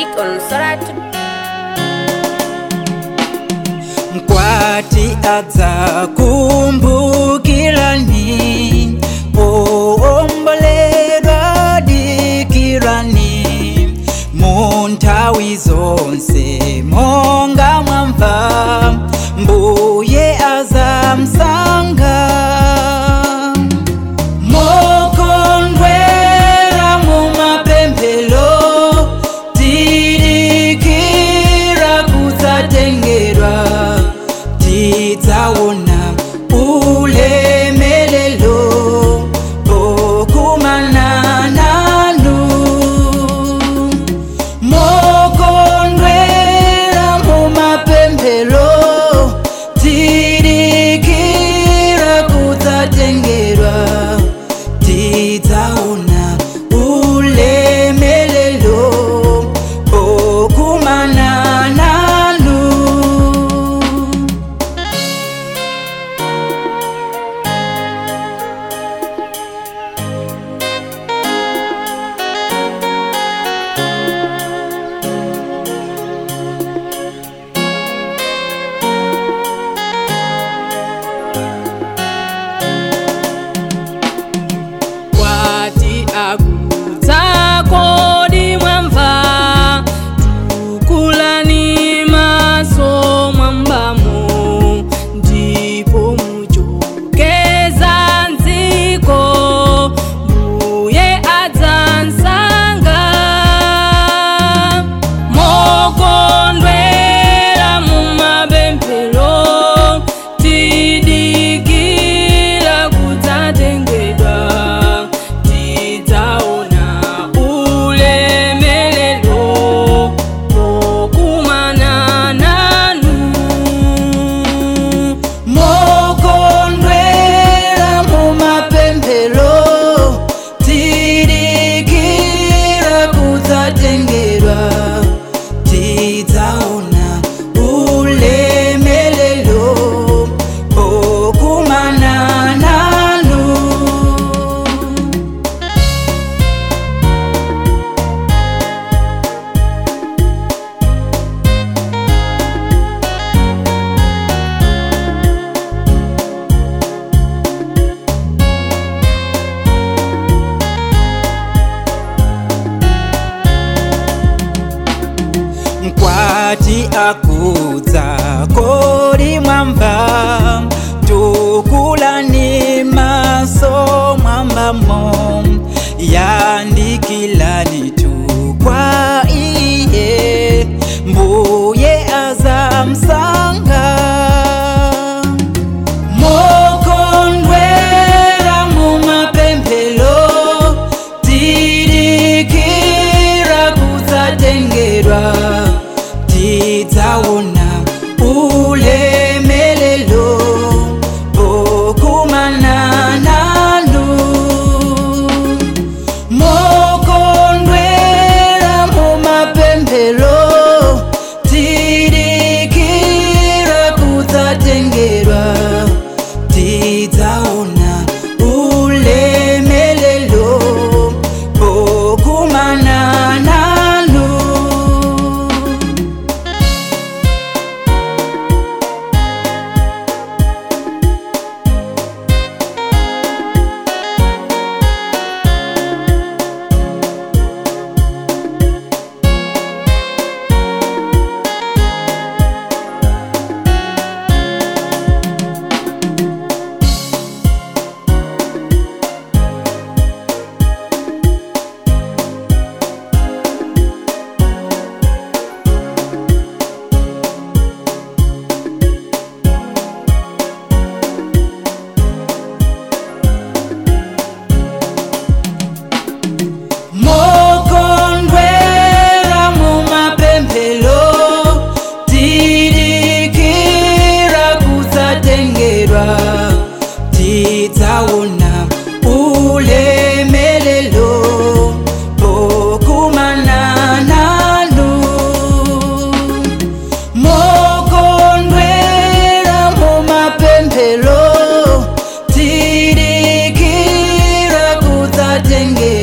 music on Soratu. mkwati adza kumbukirani oomboledwa dikirani mu nthawi zonse monga mwamva mbuye azamsanga mokondwera mu mapemphero tidikira kudzatengerwa tidzaona ulemelelo pokumana nanu mokondwera mu mapemphero tidikira kudzatengerwa tidzaona ulemelelo pokumana nanu kwati akudza kodi mwamva tukulani maso mwambamo ndipo muchokeza nziko mbuye adzamsanga mokondwera mumapemphero tidikira kudzatengedwa tidzaona ulemelelo pokumana nanu mokondwera mu mapemphero tidikira kudzatengerwa tidzaona ulemelelo pokumana nanu mkwati akudza kodi mwamva tukulani maso mwambamo yandikilani tukwa iye mbuye azamsanga mokondwera mu mapemphero tidikira kudzatengerwa tidzaona ulemelelo pokumana nanu mokondwera mu mapemphero tidikira kudzatengerwa tidzaona ulemelelo pokumana nanu mokondwera mu mapemphero tidikira kudzatengerwa tidzaona ulemelelo pokumana nanu mokondwera mu mapemphero tidikira kudzatengerwa